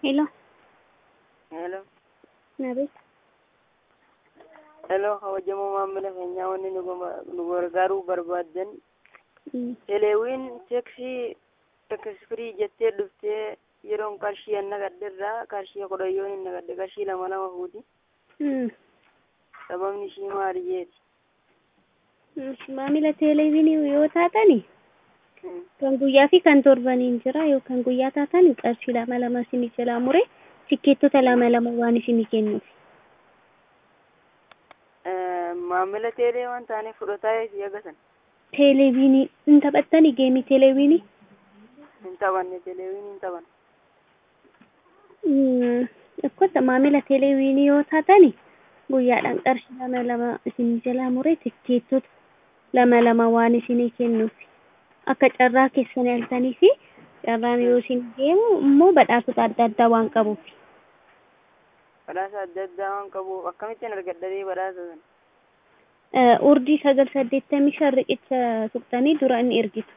Hello. Hello. Nabe. Hello, kabajamoo maamila keenyaa wanni nu gama- nu gargaaruu barbaaddan Mm. teleewiin teeksii teksfirii jettee dhuftee yeroon qarshii an nagadderraa qarshii kudhayyoon hin nagadde qarshii lama lama fuuti Mm. sababni ishii maali jeeti Mm. Maamila teleeviinii yoo taatani Hmm. kan guyyaa fi kan torbaniin jira yoo kan guyyaa taatan qarshii lama lama isinii jalaa mure tikkeettota lama lama waan isinii kennuuf. Eh, maamila teelee waan taaneef fudhataa eeti agasan Teleeviinii hin taphattani geemii teleeviinii? hin taphanne teleewiin hin taphanne Mm. Akkota maamila teleeviinii yoo taatani guyyaadhaan qarshii lama lama isinii jalaa mure tikkeettota lama lama waan isinii kennuuf. Akka carraa keessan yaaltanii fi carraan yoo isin deemu immoo badhaasota adda addaa waan qabuuf. badhaasa adda addaa waan qabuuf akkamittiin argadhadhee badhaasa sana Eh, Urdii sagal saddeettamii shan riqicha tuqxanii dura inni ergitu.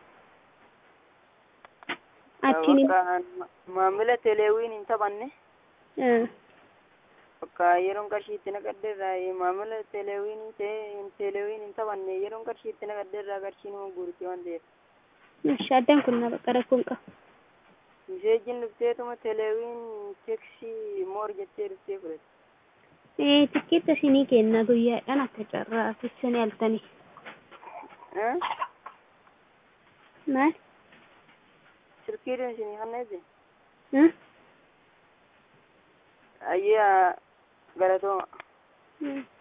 Achiin bakka an ma- maamila teleewiin hin taphanne eh, bakka yeroon qarshii itti naqaddeerraa maamila teleewiin ta'e teleewiin hin taphanne yeroon qarshii itti naqaddeerraa qarshii nama guurti waan ta'eef ishi addaan kun na bakka rakkoon qaba. miseejjiin dhufteetuma teleewiin teksii moor jettee dhuftee fudhatte Eh, tikkeetta isinii kenna guyyaadhaan akka carraa keessan yaaltanii. Eh? Maal? silkiidhaan isinii kanneeti Eh? ayyaa galatooma Mm.